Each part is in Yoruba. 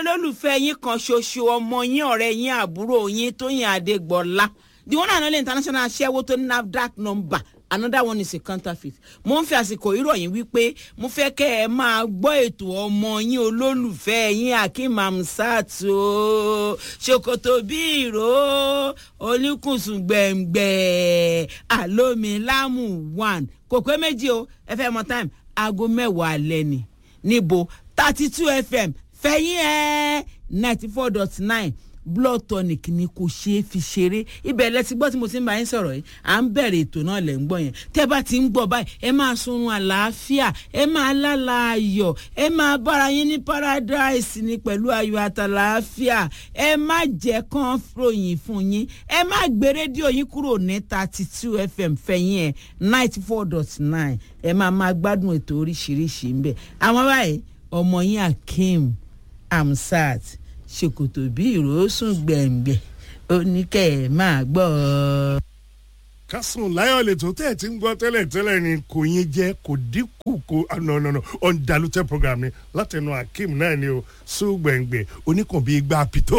olólùfẹ́ yín kan ṣoṣo ọmọ yín ọ̀rẹ́ yín àbúrò yín Tóyìn Adégbọlá the one and only international aṣẹ́wó tó ní NAFDAC number another one is a counterfeit mo ń fi àsìkò ìròyìn wípé mo fẹ́ kẹ́ ẹ máa gbọ́ ètò ọmọ yín olólùfẹ́ yín Akeem Hamzat o ṣòkòtò bí ìró olùkùnsùn gbẹ̀ngbẹ̀ àlómilámù one kò pé méjì o ẹ fẹ́ mọ time aago mẹ́wàá alẹ́ ni níbo thirty two fm fẹ̀yìn ẹ̀ ninety four dot nine blood tonic ni kò ṣeé fi ṣeré ibẹ̀ lẹ ti gbọ́ tí mo ti ń bá yín sọ̀rọ̀ yìí à ń bẹ̀rẹ̀ ètò náà lẹ̀ ń gbọ́ yẹn tẹ́ bá ti ń gbọ́ báyìí ẹ máa sunrun àlàáfíà ẹ máa lálà ayọ̀ ẹ máa bára yín ní paradise ni pẹ̀lú ayọ̀ àtàlàáfíà ẹ má jẹ́ kán ròyìn fún yín ẹ má gbé rédíò yín kúrò ní thirty two fm fẹ̀yìn ẹ̀ ninety four dot nine ẹ máa máa gbádùn ètò oríṣiríṣi ń bẹ̀ àwọn báyìí ọmọ yín Akeem Hamzat ṣòkòtò bí ìrosùn gbẹ̀ngbẹ̀ oníkẹ́ ẹ̀ máa gbọ́ ọ. kásùn láyọ̀ lè tó tẹ̀ tí ń gbọ́ tẹ́lẹ̀ tẹ́lẹ̀ ni kò yín jẹ́ kò dínkù kò nọ̀nọ̀nọ̀ ọ̀ndàlútẹ̀ program ni látẹnu Akeem náà ni o sùn gbẹ̀ngbẹ̀ oníkàn bíi gbà pìtó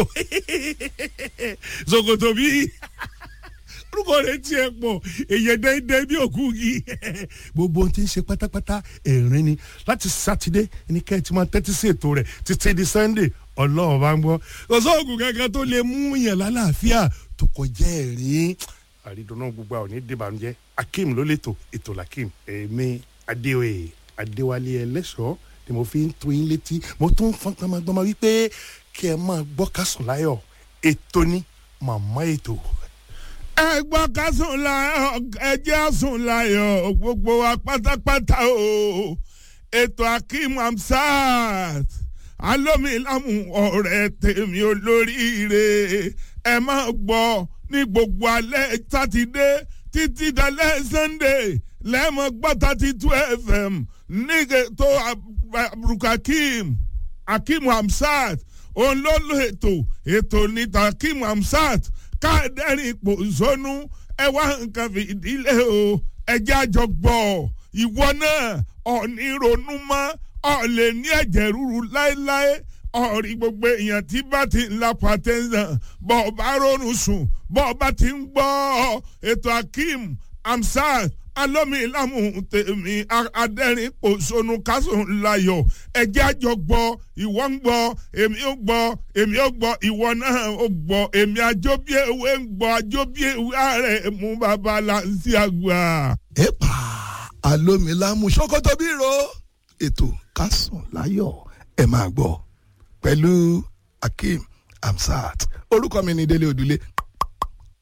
ṣòkòtò bíi orúkọ rẹ̀ tiẹ̀ pọ̀ èyàn dẹ́ndẹ́ bí òkú yìí gbogbo ohun tí ń ṣe pátápátá ẹ̀rín ni láti sátidé ní kẹ́ ẹ ti máa tẹ́tí sí ètò rẹ̀ títí di sunday ọlọ́run bá ń gbọ́ kò sóògùn kankan tó lè mú yàn lálàáfíà tó kọjá ẹ̀rín àrídùnú gbogbo àwọn onídìbànújẹ́ Akeem ló lè tò ètò làkìm èmi adéoyè adéwálé ẹlẹ́ṣọ́ ni mo fi ń tó yín létí mo tún fọ́n gbọmọgbọmọ wípé kí ẹ máa gbọ́ kásùn láyọ̀ ètò ní màmá ètò ẹ gbọ́ ká sùn láyọ̀ ẹ jẹ́ sùn láyọ̀ gbogbo wa pátápátá o ètò Akeem Hamzat alómilámù ọ̀rẹ́ tèmi olóríire ẹ máa gbọ́ ní gbogbo alẹ́ sátidé títí dalẹ́ sunday lẹ́mọ̀ gbọ́ thirty two fm ní ètò Akeem Akeem Hamzat òun ló lo ètò ètò níta Akeem Hamzat káàdẹ́rìn ipò zónú ẹ wá nǹkan fìdílé o ẹjẹ́ àjọ gbọ́ ìwọ náà ọ̀ní ronú mọ́ ọ̀lẹ̀ ní ẹ̀jẹ̀ ríru láéláé ọ̀rí gbogbo èèyàn tí bá ti ń la pàtẹ́sán bọ́ ọ bá ronú sùn bọ́ ọ bá ti ń gbọ́ ètò Akeem Hamzat alómilámù tèmi adẹ́rìn pòṣónú kásùn láyọ̀ ẹ̀jẹ̀ àjọ gbọ́ ìwọ ń gbọ́ èmi ó gbọ́ èmi ó gbọ́ ìwọ náà ó gbọ́ èmi àjọbíèwé ń gbọ́ àjọbíèwé ààrẹ mú bàbá láǹsí àgbà. èèpà alómilámù ṣòkòtò bírò ètò kásùn láyọ̀ ẹ máa gbọ́ pẹ̀lú Akeem Hamzat orúkọ mi ni Délé Odùlé